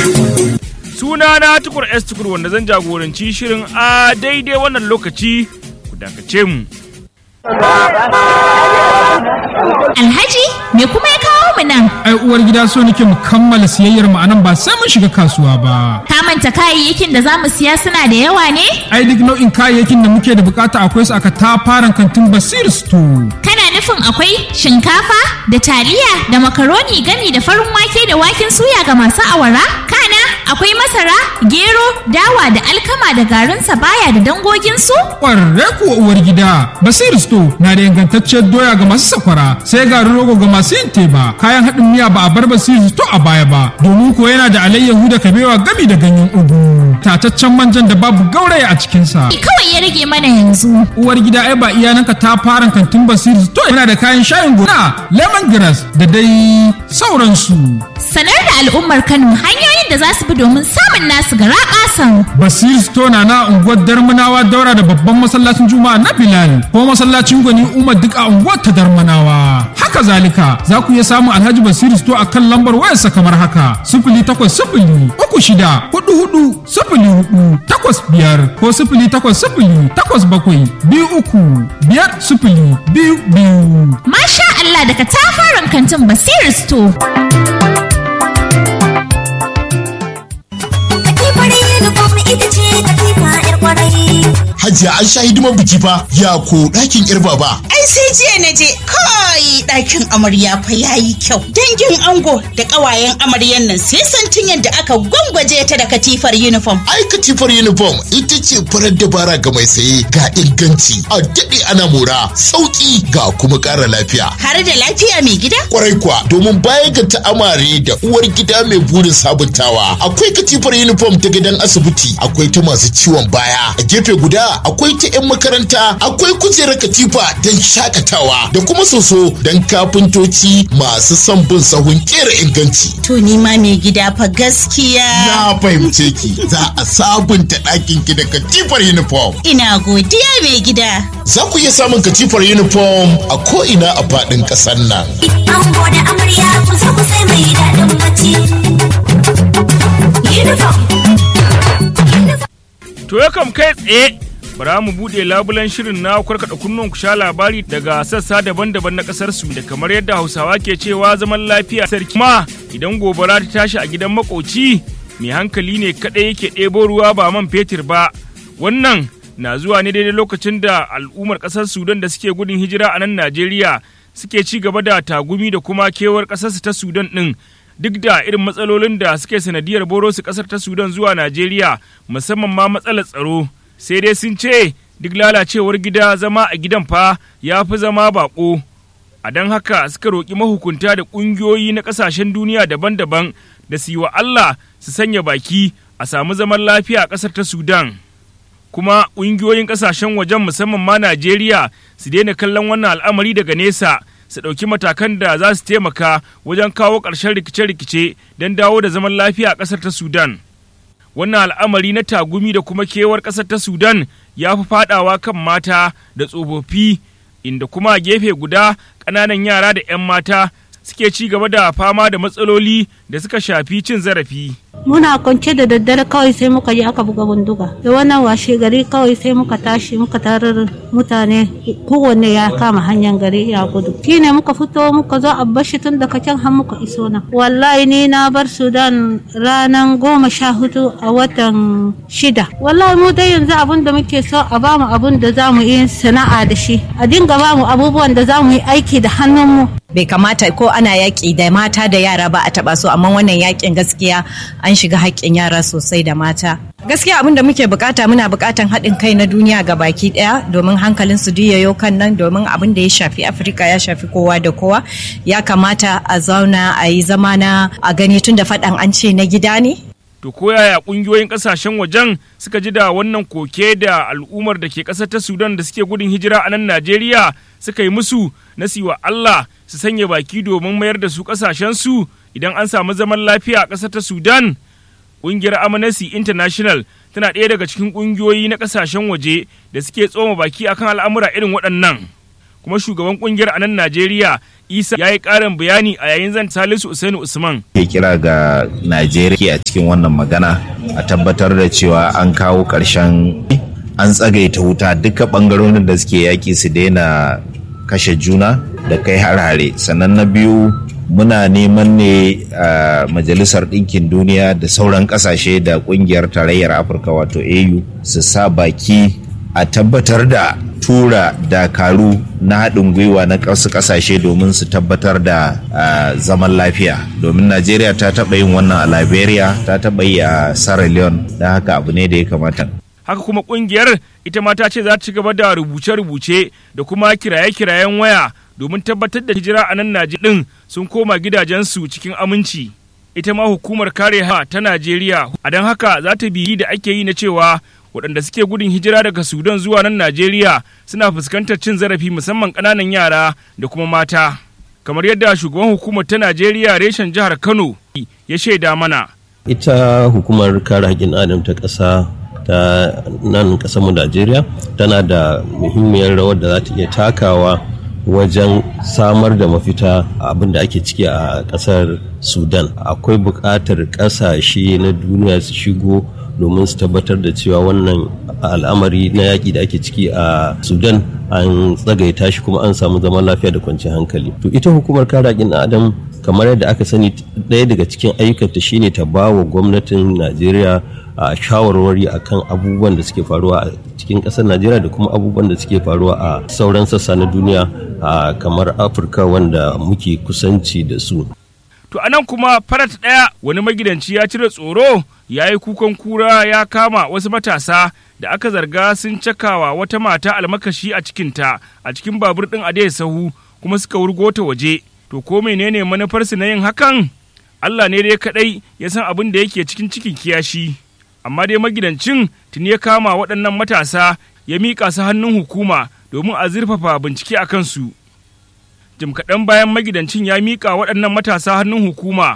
Suna na tukur S tukur wanda zan jagoranci shirin a daidai wannan lokaci ku dakace mu. Alhaji, me kuma ya kawo mu nan? ai uwar gida so nake mu kammala siyayyar mu anan ba sai mun shiga kasuwa ba Ka manta kayayyakin da za mu siya suna da yawa ne? ai duk nau'in kayayyakin da muke da bukata akwai su aka tafaran kantin basir store Kana nufin akwai shinkafa da taliya da makaroni gami da farin wake da waken suya ga masu awara? Kana akwai masara, gero, dawa da alkama da garin sabaya da dangoginsu? kwarre kuwa uwar gida basir store na da ingantacciyar doya ga masu sakwara sai garin rogo ga masu yin teba kayan haɗin miya ba a bar basir store a baya ba domin ko yana da alayyahu da kabewa gami da ganyen ugu tataccen manjan da babu gauraya a cikinsa Kawai ya rage mana yanzu. uwar gida ai ba iyananka ta fara kantin basir to yana da kayan shayin gona lemongrass da dai sauransu Sanar da al'ummar Kano hanyoyin da za su bi domin samun nasu gara ƙasan. basir store na na unguwar darmanawa daura da babban masallacin juma'a na bilal ko masallacin gwani umar duk a unguwar ta darmanawa haka zalika za ku iya samun alhaji basir store a kan lambar wayarsa kamar haka sifili takwas sifili uku shida hudu hudu sifili hudu takwas biyar ko sifili takwas sifili takwas bakwai biyu uku biyar sifili biyu biyu Masha Allah daga tafaran kantin Basir Store. Katifar uniform ita ce katifa 'yar kwarai. Hajiya an sha hidimar biki fa ya ko ɗakin yar baba. Ai sai jiya na je kai ɗakin amarya fa yayi kyau. Dangin ango da ƙawayen amaryan nan sai santin yadda aka gwangwaje ta da katifar uniform. Ai katifar uniform ita ce farar dabara ga mai saye ga inganci a daɗe ana mora sauƙi ga kuma ƙara lafiya. Har da lafiya mai gida? Kwarai kuwa domin baya ga ta'amare da uwar gida mai burin sabuntawa akwai katifar uniform ta gidan asibiti akwai ta masu ciwon baya a gefe guda akwai ta 'yan makaranta akwai kujerar katifa don shakatawa da kuma soso don kafintoci masu son bin sahun kera inganci. To ni ma mai gida fa gaskiya. Na fahimce ki za a sabunta ɗakin ki da katifar uniform. Ina godiya mai gida. Za ku iya samun katifar uniform a ko'ina a faɗin ƙasar nan. Ango da amarya ku zo ku sai mai daɗin bacci. Uniform. To ya kam kai tsaye bara mu buɗe labulen shirin na karkaɗa kunnuwan ku sha labari daga sassa daban-daban na ƙasar su da kamar yadda Hausawa ke cewa zaman lafiya sarki ma idan gobara ta tashi a gidan makoci mai hankali ne kaɗai yake ɗebo ruwa ba man fetur ba wannan na zuwa ne daidai lokacin da al'ummar ƙasar Sudan da suke gudun hijira a nan Najeriya suke ci gaba da tagumi da kuma kewar ƙasarsu ta Sudan ɗin duk da irin matsalolin da suke sanadiyar boro su kasar ta sudan zuwa najeriya musamman ma matsalar tsaro sai dai sun ce duk lalacewar gida zama a gidan fa ya fi zama bako a don haka suka roƙi mahukunta da ƙungiyoyi na ƙasashen duniya daban-daban da su yi wa allah su sanya baki a samu zaman lafiya a ƙasar ta sudan kuma ƙungiyoyin ƙasashen wajen musamman ma najeriya su daina kallon wannan al'amari daga nesa su ɗauki matakan da za su taimaka wajen kawo ƙarshen rikice-rikice don dawo da zaman lafiya a ƙasar ta Sudan. Wannan al'amari na tagumi da kuma kewar ƙasar ta Sudan ya fi faɗawa kan mata da tsofaffi inda kuma a gefe guda ƙananan yara da 'yan mata suke ci gaba da fama da matsaloli da suka shafi cin zarafi. muna kwance da daddare kawai sai muka je aka buga bindiga da wannan washe gari kawai sai muka tashi muka tarar mutane kowanne ya kama hanyar gari ya gudu shine muka fito muka zo a bashi tun daga can har muka iso nan wallahi ni na bar sudan ranar goma sha hudu a watan shida wallahi mu dai yanzu abun da muke so a bamu abun da za mu yi sana'a da shi a dinga bamu abubuwan da za mu yi aiki da hannunmu bai kamata ko ana yaƙi da mata da yara ba a taɓa su amma wannan yaƙin gaskiya an shiga haƙƙin yara sosai da mata gaskiya abin da muke bukata muna bukatan haɗin kai na duniya ga baki ɗaya domin hankalin su yayo kan nan domin abin da ya shafi afirka ya shafi kowa da kowa ya kamata a zauna a yi zama na a gani tun da faɗan an ce na gida ne To ko yaya ƙungiyoyin ƙasashen wajen suka ji da wannan koke da al'ummar da ke ƙasar ta Sudan da suke gudun hijira a nan Najeriya suka yi musu na siwa Allah su sanya baki domin mayar da su ƙasashensu idan an samu zaman lafiya a ƙasar ta Sudan. Ƙungiyar Amnesty International tana ɗaya daga cikin ƙungiyoyi na ƙasashen waje da suke tsoma baki akan al'amura irin waɗannan. kuma shugaban kungiyar a nan Najeriya Isa ya yi ƙarin bayani a yayin zan Salisu Usainu Usman. Ke kira ga Najeriya a cikin wannan magana a tabbatar da cewa an kawo ƙarshen an tsagaita wuta duka ɓangarorin da suke yaƙi su daina kashe juna da kai har-hare sannan na biyu muna neman ne a majalisar ɗinkin duniya da sauran ƙasashe da ƙungiyar tarayyar afirka wato au su sa baki a tabbatar da tura dakaru na haɗin gwiwa na ƙasu ƙasashe domin su tabbatar da zaman lafiya domin najeriya ta taɓa yin wannan a liberia ta taɓa yi a sierra leone da haka abu ne da ya kamata haka kuma kungiyar ita ma ta ce za ta ci gaba da rubuce-rubuce da kuma kiraye-kirayen waya domin tabbatar da hijira a nan Najeriya din sun koma gidajensu cikin aminci. Ita ma hukumar kare ha ta Najeriya a don haka za ta biyi da ake yi na cewa waɗanda suke gudun hijira daga Sudan zuwa nan Najeriya suna fuskantar cin zarafi musamman ƙananan yara da kuma mata. Kamar yadda shugaban hukumar ta Najeriya reshen jihar Kano ya shaida mana. Ita hukumar kare haƙƙin adam ta ƙasa ta nan mu Najeriya tana da muhimmiyar rawar da za ta iya takawa wajen samar da mafita abin da ake ciki a ƙasar Sudan. Akwai buƙatar ƙasashe na duniya su shigo domin su tabbatar da cewa wannan al'amari na yaƙi da ake ciki a Sudan an tsagaita shi kuma an samu zaman lafiya da kwanciyar hankali. To ita hukumar kare haƙƙin adam kamar yadda aka sani ɗaya daga cikin ayyukanta shine ta ba wa gwamnatin Najeriya a shawarwari akan abubuwan da suke faruwa a cikin ƙasar najeriya da kuma abubuwan da suke faruwa a sauran sassa na duniya kamar afirka wanda muke kusanci da su to anan kuma farat ɗaya wani magidanci ya cire tsoro ya yi kukan kura ya kama wasu matasa da aka zarga sun cakawa wata mata almakashi a cikinta a cikin babur ɗin a sahu kuma suka wurgo ta waje to ko menene manufarsu na yin hakan Allah ne dai kaɗai ya san abin da yake cikin cikin kiyashi. amma dai magidancin tuni ya kama waɗannan matasa ya miƙa su hannun hukuma domin a zurfafa bincike a kansu. Jim kaɗan bayan magidancin ya miƙa waɗannan matasa hannun hukuma,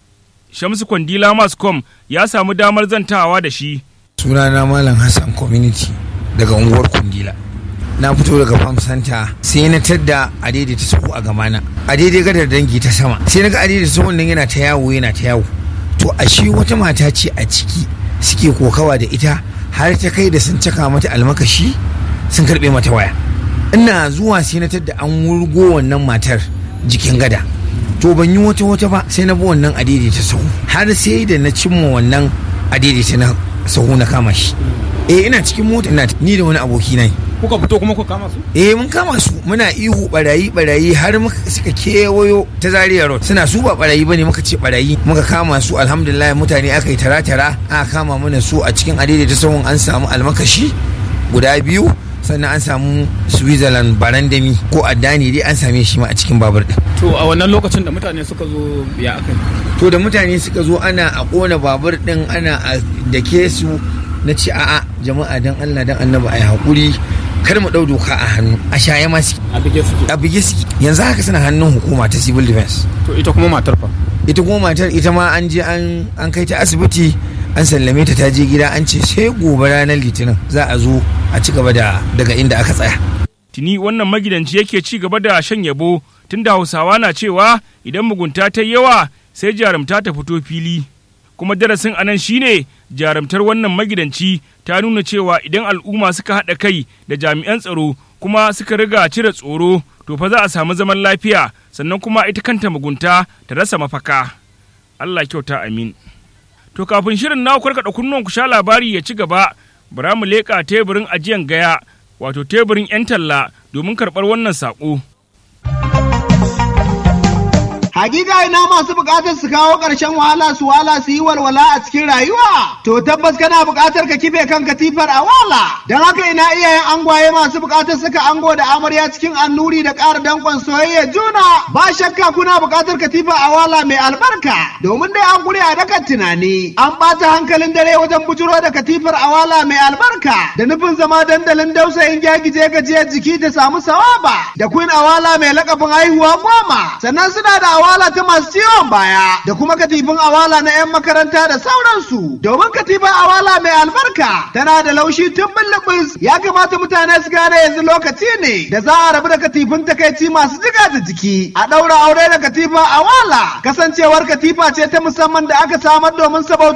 Shamsu Kwandila Mascom ya samu damar zantawa da shi. Sunana Malam Hassan Community daga unguwar Kundila. Na fito daga Farm Center sai na tadda a daidaita sahu a gamana. A daidai gadar dangi ta sama. Sai na ga a daidaita sahun nan yana ta yawo yana ta yawo. To a shi wata mata ce a ciki suke kokawa da ita har ta kai da sun caka mata almakashi sun karbe mata waya ina zuwa sai na tadda an wurgo wannan matar jikin gada to ban yi wata wata ba sai na bi wannan adaidaita sahu har sai da na cimma wannan adaidaita na sahu na kama shi eh ina cikin mota ina ni da wani aboki na kuka fito kuma kuka kama su eh mun kama su muna ihu barayi barayi har muka suka kewayo ta zaria road suna su ba barayi bane muka ce barayi muka kama su alhamdulillah mutane aka yi tara tara aka kama mana su a cikin adaidaita sahun an samu almakashi guda biyu sannan an samu switzerland barandami ko addani dai an same shi ma a cikin babur din to a wannan lokacin da mutane suka zo ya aka to da mutane suka zo ana a kona babur din ana a dake su na ce a'a jama'a dan Allah dan annabi ai hakuri kar mu ɗau doka a hannu a shaye ma suke a bige suke a bige suke yanzu haka suna hannun hukuma ta civil defense to ita kuma matar fa ita kuma matar ita ma an je an an kai ta asibiti an sallame ta ta je gida an ce sai gobe ranar litinin za a zo a ci gaba da daga inda aka tsaya tuni wannan magidanci yake ci gaba da shan yabo tunda hausawa na cewa idan mugunta ta yawa sai jarumta ta fito fili kuma darasin anan shine jarumtar wannan magidanci ta nuna cewa idan al'umma suka haɗa kai da jami'an tsaro kuma suka riga cire tsoro to fa za a samu zaman lafiya sannan kuma ita kanta mugunta ta rasa mafaka Allah kyauta amin to kafin shirin na karkaɗa kunnuwan ku sha labari ya ci gaba bara mu leƙa teburin ajiyan gaya wato teburin 'yan talla domin karɓar wannan saƙo. Hakika ina masu bukatar su kawo ƙarshen wahala su wala su yi walwala a cikin rayuwa. To tabbas kana bukatar ka kife kan katifar a wala. Don haka ina iyayen angwaye masu bukatar suka ango da amarya cikin annuri da ƙara danƙon soyayya juna. Ba shakka kuna bukatar katifa a wala mai albarka. Domin dai an guri a dakan tunani. An ɓata hankalin dare wajen bujuro da katifar a wala mai albarka. Da nufin zama dandalin dausayin gyagije gajiyar jiki ta samu sawaba. Da queen awala mai lakabin haihuwa goma. Sannan suna da awala ta masu ciwon baya da kuma katifin awala na 'yan makaranta da sauransu domin katifin awala mai albarka tana da laushi tun bullubus ya kamata mutane su gane yanzu lokaci ne da za a rabu da katifin takaici masu jiga da jiki a ɗaura aure da katifin awala kasancewar katifa ce ta musamman da aka samar domin sabauta